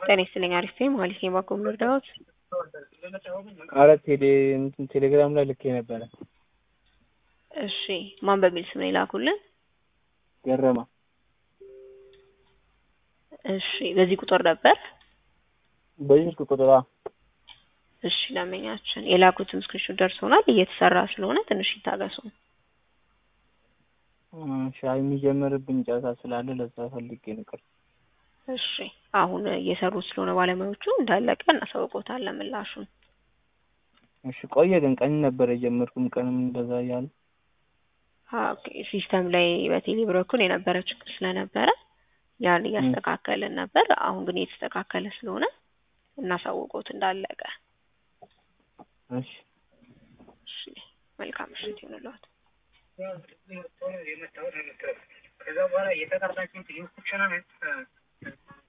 ጤና ይስጥልኝ አሪፍ ነኝ ማለት ነው ባኮም ልርዳዎት አረ ቴሌ እንትን ቴሌግራም ላይ ልኬ ነበረ እሺ ማን በሚል ስም ነው የላኩልን ገረማ እሺ በዚህ ቁጥር ነበር በዚህ ስልክ ቁጥር አዎ እሺ ደንበኛችን የላኩትን ስክሪንሾት ደርሶናል እየተሰራ ስለሆነ ትንሽ ይታገሱ ሻይ የሚጀምርብኝ ጨዋታ ስላለ ለዛ ፈልጌ ነው ቅር እሺ አሁን እየሰሩት ስለሆነ ባለሙያዎቹ እንዳለቀ እናሳውቆታለን ምላሹን እሺ ቆየ ግን ቀን ነበር የጀመርኩም ቀንም እንደዛ እያለ ኦኬ ሲስተም ላይ በቴሌ በኩል የነበረ ችግር ስለነበረ ያን እያስተካከልን ነበር አሁን ግን የተስተካከለ ስለሆነ እናሳውቆት እንዳለቀ እሺ እሺ መልካም ምሽት ይሁንልዎት ከዛ በኋላ የተጠራችሁት